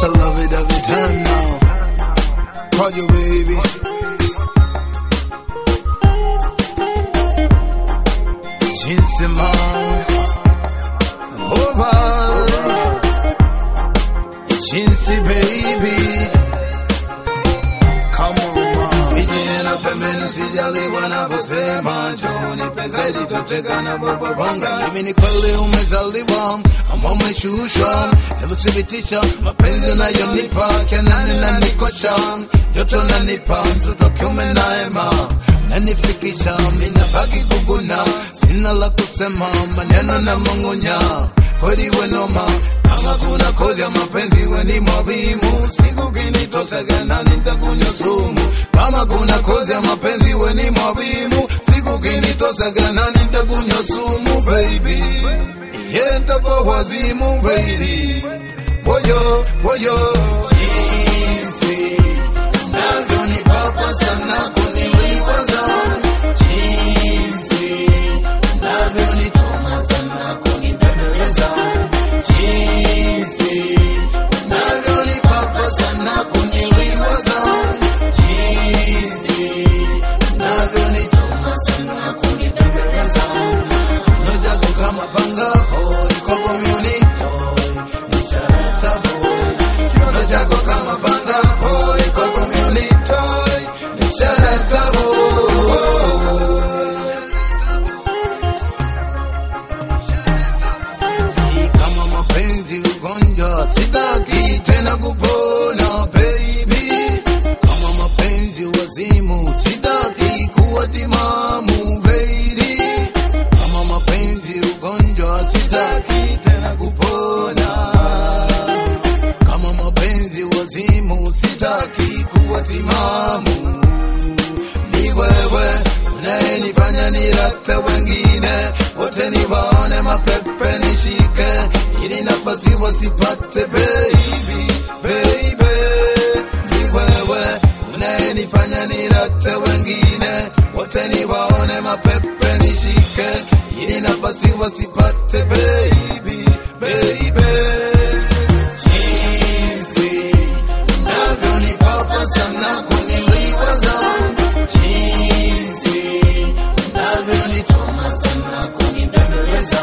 I love it every time now. Call you baby. Jinsi ma over. Jinsi baby. Come on ma. Vijana pembeni sijali wanavyosema Njoni penzeli tocheka na boboronga Mimi ni kweli umezaliwa ama umeshushwa Hebu thibitisha mapenzi unayonipa Kenani na nikosha Joto nanipa mtoto kiume naema Nanifikisha mina baki kuguna Sina la kusema maneno na mongonya Kweli wenoma kama kuna kodi ya mapenzi weni mwavimu siku kinitosegana nitakunywa sumu kama kuna kozi ya mapenzi weni mwavimu siku kinitosegana nitakunywa sumu baby yentako wazimu baby woyo woyo jinsi navyonipapa sana kuniliwaza jinsi navyonitoma sana kunibembeleza jinsi unavyonipapa sana kuniliwaza jinsi unavyonitoma sana kunibembeleza nojako kama panga hoi kwako miunito nisharatavo kiono chako kama panga hoi kwako miunito nisharatavo kama mapenzi ugonjwa sitaki tena kupona baby kama mapenzi wazimu sitaki kuwa timamu baby kama mapenzi ugonjwa sitaki tena kupona kama mapenzi wazimu sitaki kuwa timamu ni wewe unayenifanya nirate wengine wote niwaone mapepe nishike ili nafasi wasipate baby baby ni wewe unayenifanya nirate wengine wote niwaone mapepe nishike ili nafasi wasipate baby baby jinsi unavyonipapa sana kuniliwaza jinsi unavyonitoma sana kunibembeleza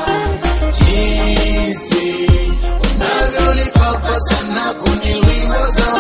jinsi unavyonipapa sana kuniliwaza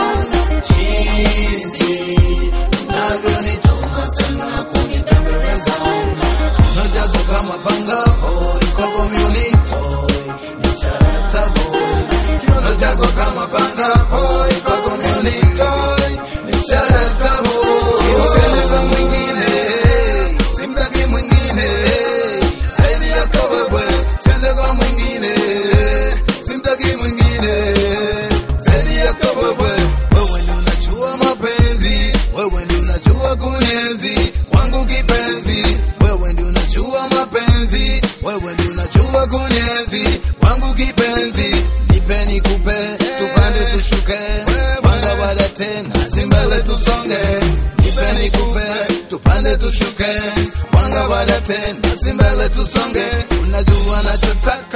jinsi unavyonitoma sana kunibembeleza nojago kama panga hoi kwako miunitoi nisharatavoi kiono chako kama panga hoi kwako miunitoi nisharatavoi useneza mwingine simtaki mwingine zaidi yako wewe sende kwa mwingine simtaki mwingine zaidi yako wewe wewe ndi unajua mapenzi wewe ndi unajua kunyenzi wangu kipenzi wewe ndi unajua mapenzi wewe ndi unajua kunyenzi wangu kipenzi nipe nikupe tupande tushuke panga baada tena simbele tusonge nipe nikupe tupande tushuke panga baada tena simbele tusonge unajua nachotaka